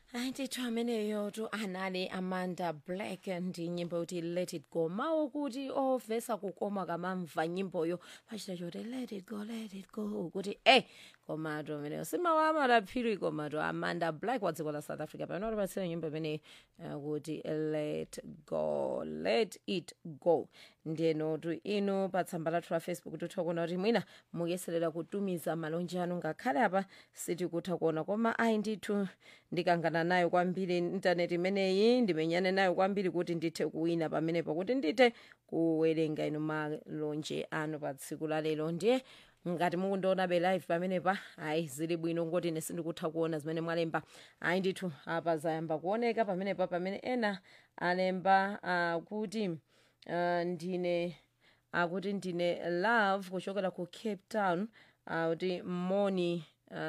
hayi ndithu ameneyo tu anali amanda black ndi nyimbo yoti let it go mawu kuti ovesa kukoma kamamva nyimboyo pachita choti let it go let it go kuti e komatu ameneyo simawu amadaphiri komatu amanda black wa dziko la south africa pamene watipatsira nyimbo imeneyi uh, kuti let go let it go ndiyenotu inu pa tsamba lathu la facebook tutha kuona kuti mwina mukuyeserera kutumiza malonje anu ngakhale apa sitikutha kuona koma ayi ndithu ndikangana nayo kwambiri intaneti imeneyi ndimenyane nayo kwambiri kuti ndithe kuwina pamenepo kuti ndithe kuwerenga inu malonje anu pa tsiku la lero ndiye ngati mukundionabe live pamenepa ayi zili bwino ngoti ine sindikutha kuona zimene mwalemba ayi ndithu apa zayamba kuoneka pamenepa pamene ena alemba uh, kuti uh, ndine akuti ndine love kuchokera ku cape town kuti moni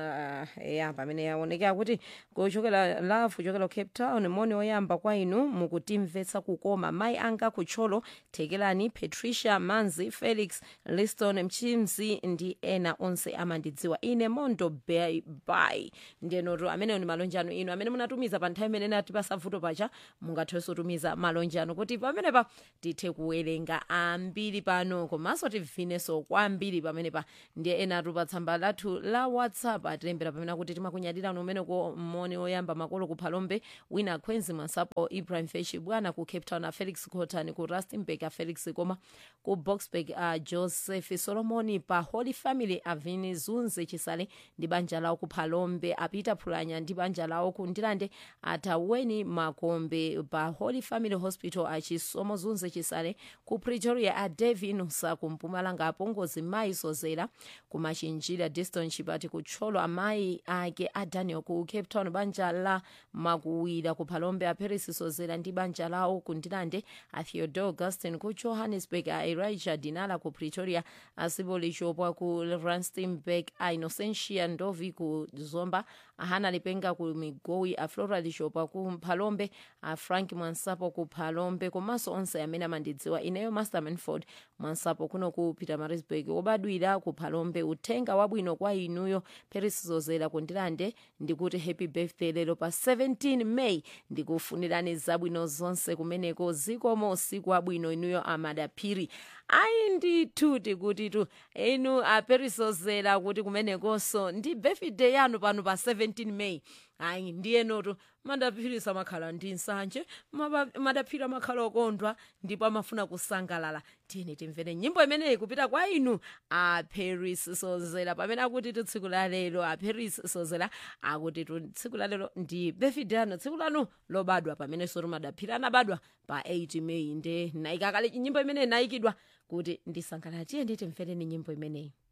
uh, ya pamene yaonekera kuti kuchokera love kuchokera ku cape town moni oyamba kwa inu mukutimvetsa kukoma mayi anga kutcholo thekelani patricia manzi felix liston mchimzi ndi ena onse amandidziwa ine mondo bay bay ndiyenotu ameneyo ni malonje anu inu amene munatumiza pa nthawi imene nati pasavuto pacha mungathenso tumiza malonje anu kuti pamenepa tithe kuwerenga ambiri pano komanso tibvineso kwambiri pamenepa ndiye enatu pa tsamba lathu la whatsapp atilembera pamene akuti timakunyadira umene ko moni oyamba makolo ku phalombe wina akhwenzi mwansapo ibrahim feshi bwana ku cape town a felix cotton ku rustenburg a felix koma ku boxburg a joseph solomoni pa holy family avini zunze chisale ndi banja lawo ku phalombe apita phulanya ndi banja lawo ku ndilande ataweni makombe pa holy family hospital achisomo zunze chisale ku pretoria a devinusa ku mpumalanga apongozi mayi sozera ku machinjira diston chipati ku tcholo amayi ake a daniel ku cape town banja la makuwira ku phalombe a paris sozera ndi banja lawo ku ndilande a theodore augustin ku johannesburg a elijah dinala ku pretoria a siboli chopwa ku rustenburg a innocentia ndovi ku zomba a hana lipenga ku migowi a flora lishopwa ku phalombe a frank mwansapo ku phalombe komanso onse amene amandidziwa ineyo master manford mwansapo kuno ku pietermaritzburg obadwira ku phalombe uthenga wabwino kwa inuyo paris sozera ku ndilande ndikuti happy birthday lero pa 17 may ndikufunirani zabwino zonse kumeneko zikomo usiku wabwino inuyo amadaphiri ayi ndithu tikuti tu inu aperisozera kuti kumenekonso ndi birthday yanu pano pa 17 may ayi ndiyenotu madaphirisa makhala ndi nsanje maba- madaphiri amakhala okondwa ndipo amafuna kusangalala tiyeni timvere nyimbo imeneyi kupita kwa inu aperis sozera pamene akuti tu tsiku la lero aperis sozera akuti tu tsiku la lero ndi birthday yanu tsiku lanu lobadwa pamene sotu madaphiri anabadwa pa 8 may nde naikakale nyimbo imeneyi nayikidwa kuti ndisangalala tiyeni timvereni nyimbo imeneyi